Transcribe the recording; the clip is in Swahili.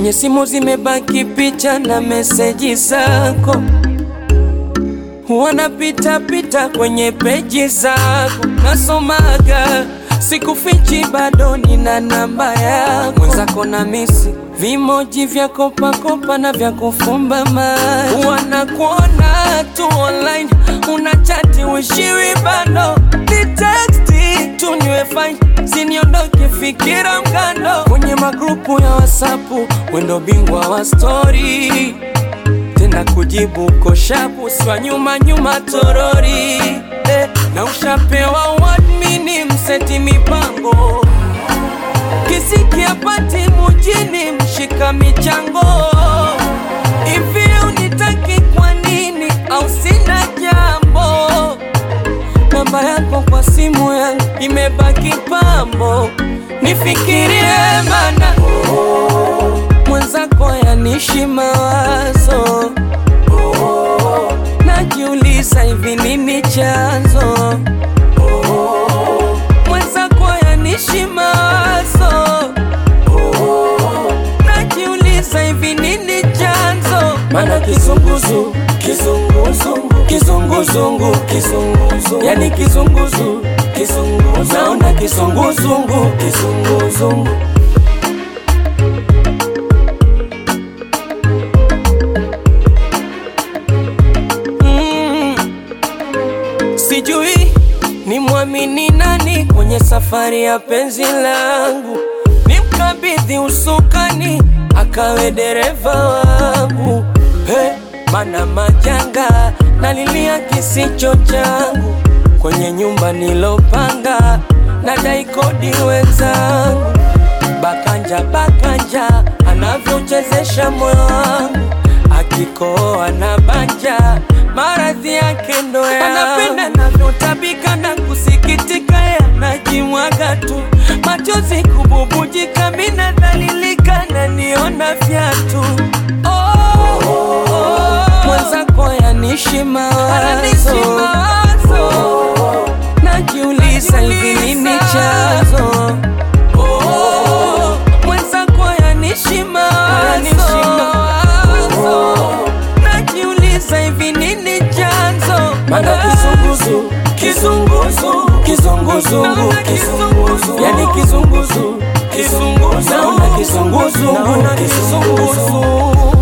Kwenye simu zimebaki picha na meseji zako, wanapita pita kwenye peji zako, nasomaga sikufichi, bado nina namba yako. Mwenzako na misi vimoji vya kopakopa na vya kufumba macho, wanakuona tu online, unachati wishiwi bado ni teksti tu niwe fine, siniondoke fikira mkando kwenye magrupu ya wasapu, wendo bingwa wa stori tena kujibu koshapu swa nyuma nyuma torori eh, na ushapewa wadmini mseti mipango kisikia pati mujini mshika michango hivi unitaki kwa nini au sina jambo namba yako kwa simu yangu imebaki pambo nifikirie mana mwenzako yanishi mawazo najiuliza hivi nini chanzo mwenzako yanishi mawazo najiuliza hivi nini chanzo mana kizunguzu kizunguzungu kizunguzungu kizunguzungu yani kizunguzu kizunguzu naona kizunguzungu kizunguzungu Mm. Sijui ni mwamini nani kwenye safari ya penzi langu, nimkabidhi usukani akawe dereva wangu. He, mana majanga nalilia kisicho changu kwenye nyumba nilopanga, nadai kodi wenzangu. Bakanja bakanja anavyochezesha moyo wangu, akikoa na banja maradhi yake ndo yangu. Anapenda navyotabika na kusikitika, yanajimwaga tu machozi kububujika, mina dhalilika na niona vyatu oh, oh, mwenzako yanishi mawazo oh, najiuliza hivi nini chanzo Oh, mwenzako yanishi mawazo najiuliza hivi nini chanzo mana kizunguzu kizunguzu kizunguzungu kizunguzu yani kizunguzu kizunguzu naona kizunguzungu kizunguzu